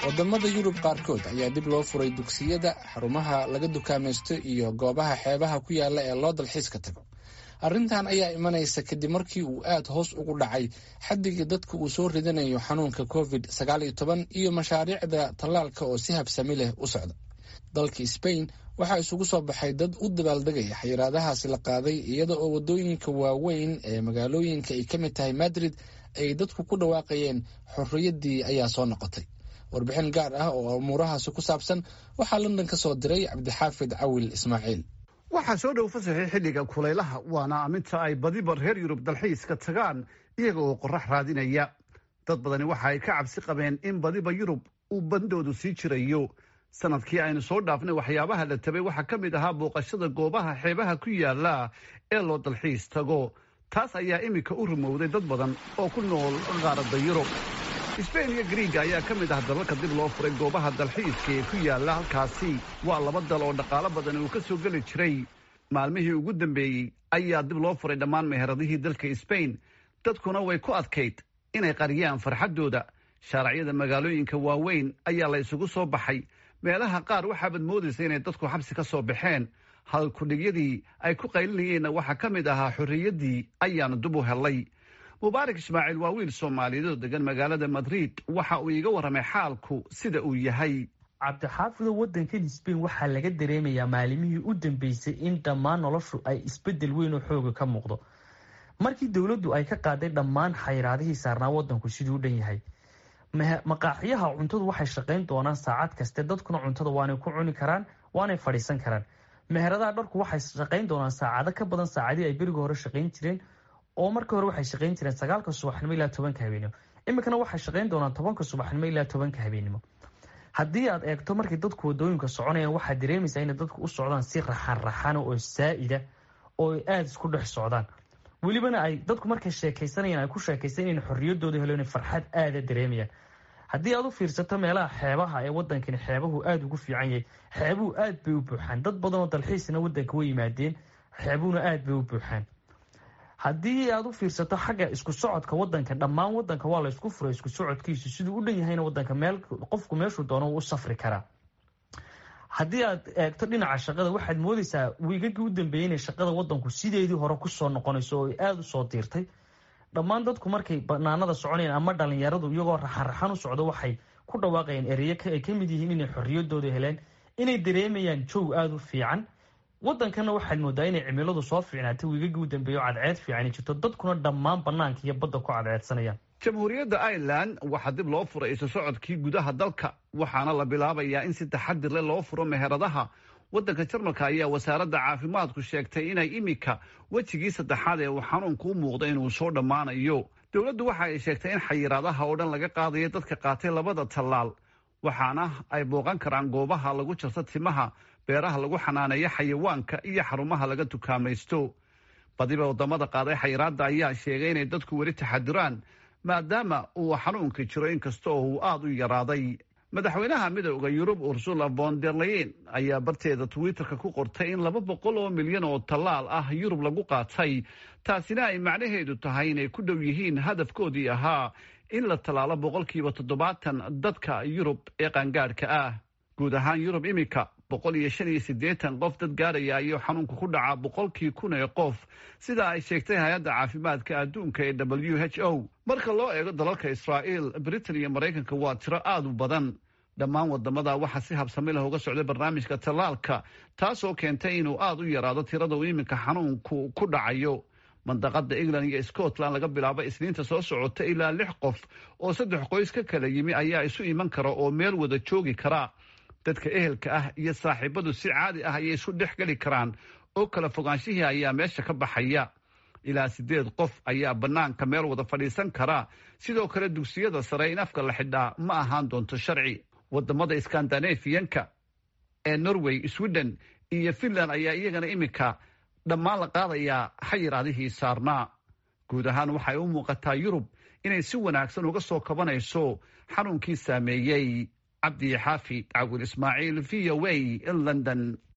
wadamada yurub qaarkood ayaa dib loo furay dugsiyada xarumaha laga dukaamaysto iyo goobaha xeebaha ku yaala ee loo dalxiiska tago arrintan ayaa imanaysa kadib markii uu aad hoos ugu dhacay xaddigii dadka uu soo ridanayo xanuunka covid sagaal iyo toban iyo mashaariicda tallaalka oo si habsami leh u socda dalka sbain waxaa isugu soo baxay dad u dabaaldegaya xayiraadahaasi la qaaday iyada oo waddooyinka waaweyn ee magaalooyinka ay ka mid tahay madrid ay dadku ku dhawaaqayeen xorriyaddii ayaa soo noqotay warbixin gaar ah oo umuurahaasi ku saabsan waxaa london ka soo diray cabdixaafid cawil ismaaciil waxaa soo dhow fasaxay xilliga kulaylaha waana aminta ay badiba reer yurub dalxiiska tagaan iyaga oo qorax raadinaya dad badani waxa ay ka cabsi qabeen in badiba yurub uu bandoodu sii jirayo sanadkii aynu soo dhaafnay waxyaabaha la tabay waxaa ka mid ahaa booqashada goobaha xeebaha ku yaala ee loo dalxiis tago taas ayaa iminka u rumowday dad badan oo ku nool qaaradda yurub sbain iyo griiga ayaa ka mid ah dalalka dib loo furay goobaha dalxiiska ee ku yaala halkaasi waa laba dal oo dhaqaalo badan uu ka soo geli jiray maalmihii ugu dambeeyey ayaa dib loo furay dhammaan meheradihii dalka sbain dadkuna way ku adkayd inay qariyaan farxaddooda shaaracyada magaalooyinka waaweyn ayaa la isugu soo baxay meelaha qaar waxaabaad moodaysa inay dadku xabsi ka soo baxeen hal kudhigyadii ay ku qaylinayeenna waxaa ka mid ahaa xorriyaddii ayaanu dib u hellay mubaarak ismaaciil waa wiil soomaaliyeed oo degan magaalada madrid waxa uu iiga warramay xaalku sida uu yahay cabdixaafido waddankan sbain waxaa laga dareemayaa maalimihii u dambeysay in dhammaan noloshu ay isbeddel weyn oo xooga ka muuqdo markii dowladdu ay ka qaaday dhammaan xayiraadihii saarnaa waddanku siduu u dhan yahay maqaaxiyaha cuntadu waxay shaqayn doonaan saacad kaste dadkuna cuntada waanay ku cuni karaan waanay fadhiisan karaan meheradaha dharku waxay shaqayn doonaan saacado ka badan saacadii ay beriga hore shaqayn jireen oo markii hore waxay shaqayn jireen sagaalka subaxnimo ilaa tobanka habeenimo iminkana waxay shaqayn doonaan tobanka subaxnimo ilaa tobanka habeenimo haddii aad eegto markay dadku wadooyinka soconayaan waxaad dareemaysaa inay dadku u socdaan si raxan raxana oo saa'ida oo ay aada isku dhex socdaan welibana ay dadku markay sheekaysanayaan ay ku sheekaysan in xorriyadooda helo inay farxad aada dareemayaan haddii aad u fiirsato meelaha xeebaha ee wadankani xeebahu aada ugu fiican yahay xeebuhu aad bay u buuxaan dad badan oo dalxiisna wadanka way yimaadeen xeebuhuna aada bay u buuxaan haddii aad u fiirsato xagga isku socodka wadanka dhammaan wadanka waa la isku furay isku socodkiisu siduu u dhan yahayna wadanka meel qofku meeshuu doono u safri karaa haddii aad eegto dhinaca shaqada waxaad moodaysaa wiigagii u dambeeyey inay shaqada wadanku sideedii hore kusoo noqonayso oo ay aada u soo diirtay dhammaan dadku markay banaanada soconayaan ama dhalinyaradu iyagoo raxan-raxan u socdo waxay ku dhawaaqayaan ereyo ay ka mid yihiin inay xorriyadooda heleen inay dareemayaan jow aada u fiican wadankana waxaad moodaa inay cimiladu soo fiicnaatay wiigagii u dambeeya oo cadceed fiican jirto dadkuna dhammaan banaanka iyo badda ku cadceedsanayaan jamhuuriyadda ireland waxaa dib loo furay isu socodkii gudaha dalka waxaana la bilaabayaa in si taxadir leh loo furo meheradaha waddanka jarmalka ayaa wasaaradda caafimaadku sheegtay inay iminka wejigii saddexaad ee uu xanuunku u muuqda inuu soo dhammaanayo dowladdu waxa ay sheegtay in xayiraadaha oo dhan laga qaadayo dadka qaatay labada tallaal waxaana ay booqan karaan goobaha lagu jarto timaha beeraha lagu xanaaneeyo xayawaanka iyo xarumaha laga dukaamaysto badiba waddamada qaaday xayiraadda ayaa sheegay inay dadku weli taxadiraan maadaama uu xanuunka jiro inkasta oo uu aada u yaraaday madaxweynaha midooda yurub ursula vonderleyen ayaa barteeda twitterka ku qortay in laba boqol oo milyan oo tallaal ah yurub lagu qaatay taasina ay macnaheedu tahay inay ku dhow yihiin hadafkoodii ahaa in la tallaalo boqolkiiba toddobaatan dadka yurub ee qaangaadhka ah guud ahaan yurub iminka boqol iyo shan iyo siddeetan qof dad gaaraya ayuu xanuunka ku dhacaa boqolkii kun ee qof sida ay sheegtay hay-adda caafimaadka adduunka ee w h o marka loo eego dalalka israa'iil britain iyo maraykanka waa tiro aada u badan dhammaan wadamada waxaa si habsami leh uga socday barnaamijka tallaalka taasoo keentay inuu aada u yaraado tirada uu iminka xanuunku ku dhacayo mandaqada england iyo scotland laga bilaabo isniinta soo socota ilaa lix qof oo saddex qoys ka kala yimi ayaa isu iman kara oo meel wada joogi kara dadka ehelka ah iyo saaxiibadu si caadi ah ayay isu dhex geli karaan oo kala fogaanshihii ayaa meesha ka baxaya ilaa siddeed qof ayaa bannaanka meel wada fadhiisan kara sidoo kale dugsiyada sare in afka la xidhaa ma ahaan doonto sharci wadamada skandinafiyanka ee norway sweden iyo finland ayaa iyagana iminka dhammaan la qaadayaa xayiraadihii saarnaa guud ahaan waxay u muuqataa yurub inay si wanaagsan uga soo kabanayso xanuunkii saameeyey cabdi xaafi cawil ismaaciil v o a london